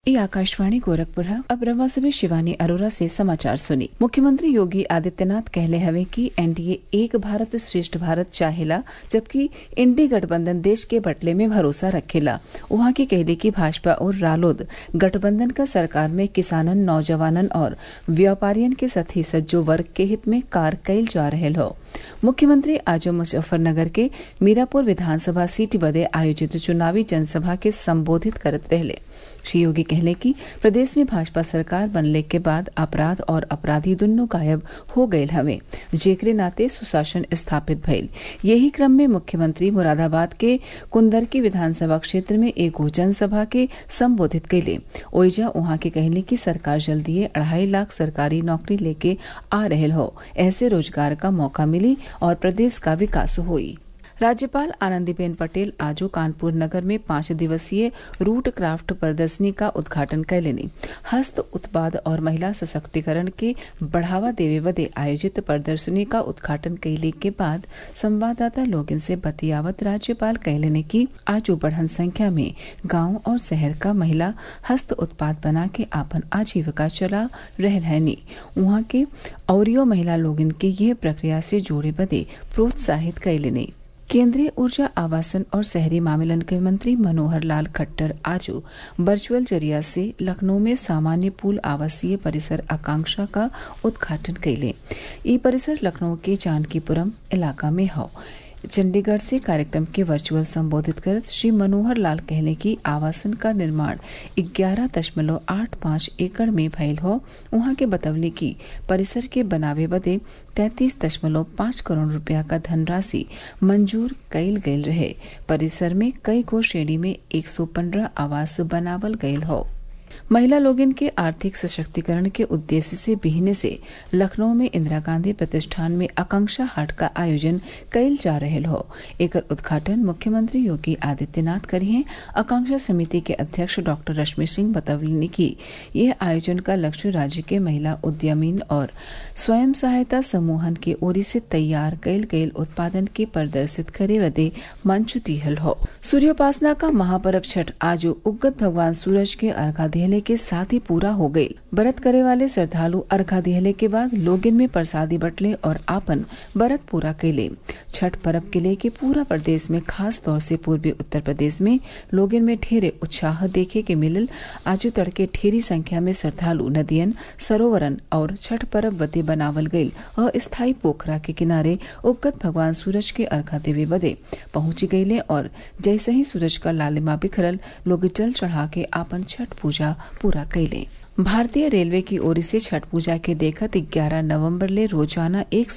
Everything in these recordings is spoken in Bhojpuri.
ये आकाशवाणी गोरखपुर है अब रवा से शिवानी अरोरा से समाचार सुनी मुख्यमंत्री योगी आदित्यनाथ कहले हवे कि एनडीए एक भारत श्रेष्ठ भारत चाहेला जबकि इंडी गठबंधन देश के बटले में भरोसा रखेला वहां की कहले की भाजपा और रालोद गठबंधन का सरकार में किसानन नौजवानन और व्यापारियन के साथी सज्जो वर्ग के हित में कार कैल जा रहे हो मुख्यमंत्री आज मुजफ्फरनगर के मीरापुर विधानसभा सीट बदे आयोजित चुनावी जनसभा के संबोधित करत रहले श्री योगी कहले कि प्रदेश में भाजपा सरकार बनले के बाद अपराध और अपराधी दुन्नो गायब हो गये हवे जेकरे नाते सुशासन स्थापित भइल यही क्रम में मुख्यमंत्री मुरादाबाद के कुंदरकी विधानसभा क्षेत्र में एगो जनसभा के संबोधित कैले ओइजा उहाँ के कहले कि सरकार जल्दी अढ़ाई लाख सरकारी नौकरी लेके आ रहल हो ऐसे रोजगार का मौका मिली और प्रदेश का विकास हुई राज्यपाल आनंदीबेन पटेल आजो कानपुर नगर में पांच दिवसीय रूट क्राफ्ट प्रदर्शनी का उद्घाटन कैलेनी हस्त उत्पाद और महिला सशक्तिकरण के बढ़ावा देवे बदे आयोजित प्रदर्शनी का उद्घाटन कैले के बाद संवाददाता लोगन से बतियावत राज्यपाल कहलेने की आजो बढ़न संख्या में गांव और शहर का महिला हस्त उत्पाद बना के आपन आजीविका चला रहल हैनी वहाँ के औरियो महिला लोगन के यह प्रक्रिया से जोड़े बदे प्रोत्साहित कैलेनी केंद्रीय ऊर्जा आवासन और शहरी मामलन के मंत्री मनोहर लाल खट्टर आज वर्चुअल जरिया से लखनऊ में सामान्य पूल आवासीय परिसर आकांक्षा का उद्घाटन कैले ये परिसर लखनऊ के जानकीपुरम इलाका में हौ चंडीगढ़ से कार्यक्रम के वर्चुअल संबोधित करत श्री मनोहर लाल कहले कि आवासन का निर्माण ग्यारह दशमलव आठ पाँच एकड़ में भयल हो वहां के बतवले की परिसर के बनावे बदे तैतीस दशमलव पाँच करोड़ रुपया का धनराशि मंजूर कईल गयल रहे परिसर में कई गो श्रेणी में एक सौ पंद्रह आवास बनावल गयल हो महिला लोगन के आर्थिक सशक्तिकरण के उद्देश्य से बिहने से लखनऊ में इंदिरा गांधी प्रतिष्ठान में आकांक्षा हाट का आयोजन कईल जा रहे हो एकर उद्घाटन मुख्यमंत्री योगी आदित्यनाथ करिए आकांक्षा समिति के अध्यक्ष डॉक्टर रश्मि सिंह बतवली की यह आयोजन का लक्ष्य राज्य के महिला उद्यमीन और स्वयं सहायता समूहन के ओरी से तैयार कईल गईल उत्पादन के प्रदर्शित करे बदे मंच दिहल हो सूर्योपासना का महापर्व छठ आज उगत भगवान सूरज के अर्घा दिहले के साथ ही पूरा हो गयी व्रत करे वाले श्रद्धालु अर्घा दिहले के बाद लोगिन में प्रसादी बटले और आपन व्रत पूरा कैले छठ पर्व के लिए के पूरा प्रदेश में खास तौर से पूर्वी उत्तर प्रदेश में लोगिन में ढेरे उत्साह देखे के मिलल आज तड़के ढेरी संख्या में श्रद्धालु नदियन सरोवरन और छठ पर्व बदे बनावल गईल अस्थायी पोखरा के किनारे उगत भगवान सूरज के अर्घा देवे बदे पहुंच गईले और जैसे ही सूरज का लालिमा बिखरल लोग जल चढ़ा के आपन छठ पूजा पूरा कैले भारतीय रेलवे की ओर से छठ पूजा के देखत 11 नवंबर ले रोजाना एक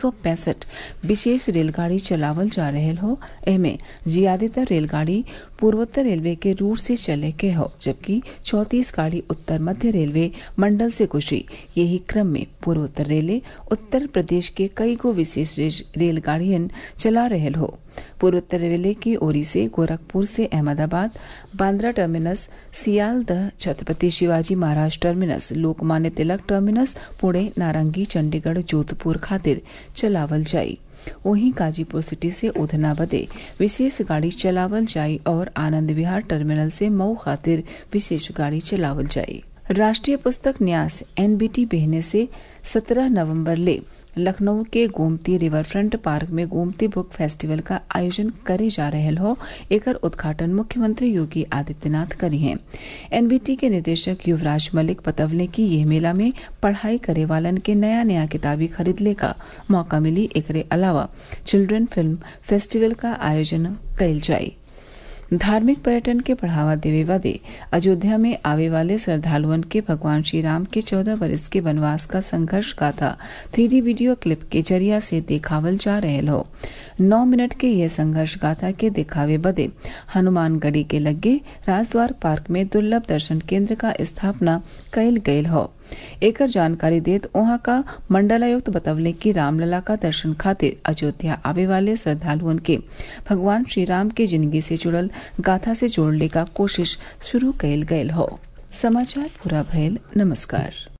विशेष रेलगाड़ी चलावल जा रहे हो एमे ज्यादातर रेलगाड़ी पूर्वोत्तर रेलवे के रूट से चले के हो जबकि चौतीस गाड़ी उत्तर मध्य रेलवे मंडल से गुजरी यही क्रम में पूर्वोत्तर रेलवे उत्तर प्रदेश के कई गो विशेष रेलगाड़ियन चला रहे हो पूर्वोत्तर रेलवे की ओरी से गोरखपुर से अहमदाबाद बांद्रा टर्मिनस सियालदह छत्रपति शिवाजी महाराज टर्मिनस लोकमान्य तिलक टर्मिनस पुणे नारंगी चंडीगढ़ जोधपुर खातिर चलावल जाई वहीं गाजीपुर सिटी से उधना बदे विशेष गाड़ी चलावल जाई और आनंद विहार टर्मिनल से मऊ खातिर विशेष गाड़ी चलावल जाई राष्ट्रीय पुस्तक न्यास एनबीटी बहने से 17 नवंबर ले लखनऊ के गोमती रिवर फ्रंट पार्क में गोमती बुक फेस्टिवल का आयोजन करे जा रहे हो एकर उद्घाटन मुख्यमंत्री योगी आदित्यनाथ करी हैं एनबीटी के निदेशक युवराज मलिक बतवले की यह मेला में पढ़ाई करे वालन के नया नया किताबी खरीदले का मौका मिली एकरे अलावा चिल्ड्रन फिल्म फेस्टिवल का आयोजन कल जाये धार्मिक पर्यटन के बढ़ावा देवे बदे अयोध्या में आवे वाले श्रद्धालुअन के भगवान श्री राम के चौदह वर्ष के वनवास का संघर्ष गाथा थ्री वीडियो क्लिप के जरिया से देखावल जा रहे हो नौ मिनट के यह संघर्ष गाथा के दिखावे बदे हनुमानगढ़ी के लगे राजद्वार पार्क में दुर्लभ दर्शन केंद्र का स्थापना कैल गयल हो एकर जानकारी देत वहां का मंडलायुक्त बतवले की रामलला का दर्शन खातिर अयोध्या आवे वाले श्रद्धालुअन के भगवान श्री राम के जिंदगी से जुड़ल गाथा से जोड़ने का कोशिश शुरू कैल गयल हो समाचार पूरा भयल नमस्कार